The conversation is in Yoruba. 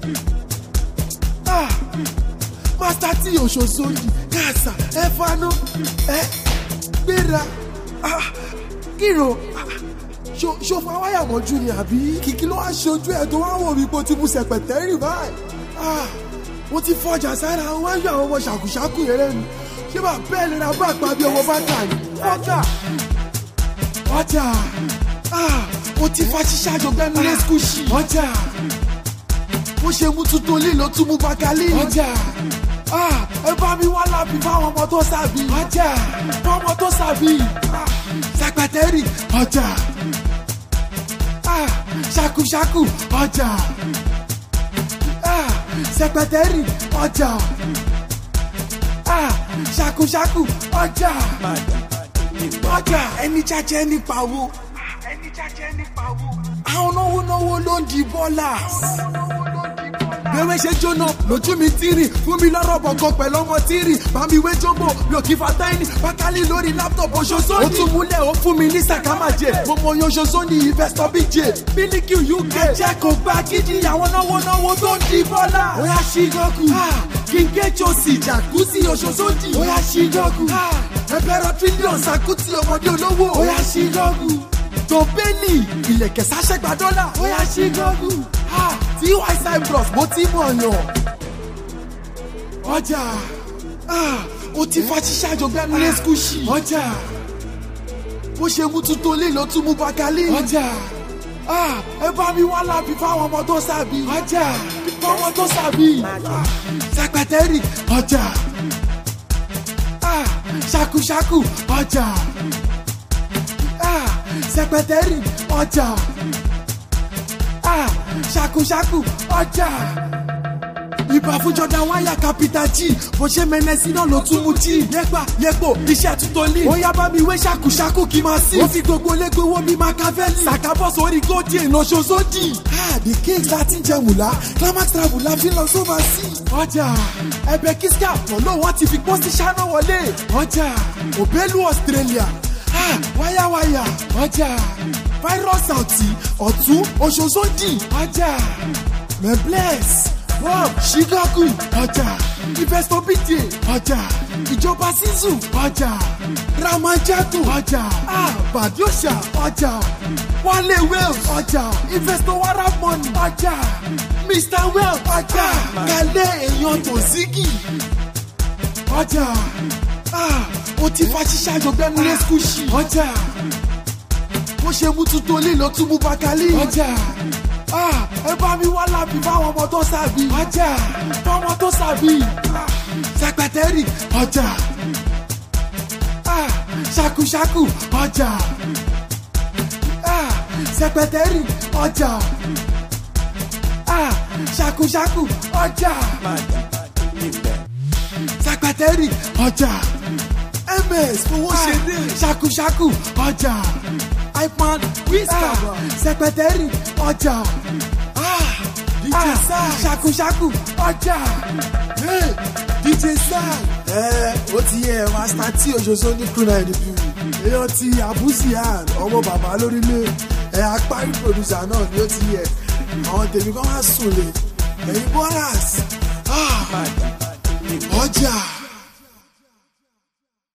Ah, master tí òṣòṣò yìí kàṣà ẹ fanú ẹ gbéra Ah, kíro Ah, ṣo- ṣòfò awáyà mọ́jú ni àbí kìkì ló wá ṣojú ẹ̀ tó wá wò mí pé o ti bu sẹ̀pẹ̀tẹ́rì báyìí Ah, mo ti fọjà sára wọn á yọ àwọn ọmọ ṣàkúṣàkú yẹn lẹ́nu ṣé bá bẹ́ẹ̀ lè ra bá àpá bí ọmọ bá tà ní ọjà ọjà Ah, mo ti fa ṣíṣe àjọgbẹ́nu lé skúṣì ọjà bó ṣe mú tuntun lílo tún mú bakali ọjà Ah, ẹ bá mi wá lábì fáwọn ọmọ tó sàbí ọjà fáwọn ọmọ tó sàbí Ah, sẹpẹtẹrì ọjà Ah, ṣakuṣaku ọjà Ah, sẹpẹtẹrì ọjà Ah, ṣakuṣaku ọjà ọjà ẹni jẹjẹ nípa wo ẹni jẹjẹ nípa wo àwọn náwó náwó ló ń di bọ́là gbẹ̀wé ṣe jóná lójú mi tírì fún mi lọ́rọ̀ bọ̀kan pẹ̀lú ọmọ tírì bámi wé jọ́mbò mi ò kí fa táìní bákálí lórí láptọ̀pù oṣooṣọ́ni. ó tún múlẹ̀ ó fún mi ní sàkámàjẹ mo mọ oyin oṣooṣọ́ni investor bj bílíkì uk. ẹ jẹ́ kó gba gidi àwọn náwó náwó tó ń di bọ́lá. ó yá ṣígọ́kù kí n gé jọ́sì jàkúsì oṣooṣọ́ni. ó yá ṣígọ́kù ẹgbẹ́rún tírílíọ̀nù sàkútì ọmọdé olówó. ó yá ṣígọ́kù tó bẹ́ẹ̀lì ilẹ̀kẹ̀ sáṣẹ́gbà dọ́là. ó yá ṣígọ́kù tí wi plus mo ti mọ̀ yàn. ọjà ah, ó ti fa ṣíṣe àjọgbẹ́nu lé skúṣì. ọjà bó ṣe mú tuntun lílo tún mú bakali. ọjà ah, ẹ bá mi wá lábì fáwọn ọmọ tó sàbí. ọjà fáwọn tó sàbí. Ah, sẹpẹtẹrì ọjà ah, ṣakuṣaku ọjà ah, sẹpẹtẹrì ọjà ah, ṣakuṣaku ọjà. Ibà fún Jordan wáyà capital G bó ṣe mẹ́nẹ́sì náà ló tún mú G. Yẹ́pà yẹ́pò iṣẹ́ tuntun ní. Ó yá bá mi wé ṣàkúṣàkú kí máa sí. Ó fi gbogbo lẹ́gbẹ̀ẹ́ owó mi Machiavelli. Sàkábọ̀ sórí góòdì èèyàn ṣoṣódì. Ah, the kings láti ń jẹ mùlá. Climax travel la fi lọ sóba sí. Ọjà ẹbẹ̀ Kiska pọ̀lọ́ wọn ti fi pósí ṣáná wọlé. Ọjà òbẹ́lú Australia. Ah, wáyàwáyà. Ọjà virus àti ọ̀tún oṣooṣòdì. Ọjà mẹ́blẹ́s bob chicago ọjà investor bj ọjà ìjọba sizu ọjà ramajatu ọjà ah, badiosha ọjà wale wales ọjà investor waramoni ọjà mr well ọjà kale èèyàn tòsígì ọjà ah, ó ti fa ṣíṣe àjọgbẹ́nu lé skúṣì ọjà bó ṣe mú tuntun lílo tún mú bakali ọjà ah, ẹ bá mi wá lábì fáwọn ọmọ tó sàbí. ọjà fáwọn tó sàbí. Ah, sẹpẹtẹrì ọjà ah, ṣakuṣaku ọjà ah, sẹpẹtẹrì ọjà ah, ṣakuṣaku ọjà sẹpẹtẹrì ọjà ms fowó ṣeré ṣakuṣaku ọjà ipan wíṣà sẹpẹtẹrì ọjà dj sam ṣakuṣaku ọjà hey, dj sam. ẹ ó ti yẹ master tí oṣooṣo ní kúnà ẹnìbí èèyàn ti àbúsí àn ọmọ bàbá lórílẹ̀ ẹ apárí producer náà ni ó ti yẹ àwọn tèmi kan wá sùn lè ẹ̀yin bọ́lás ọjà.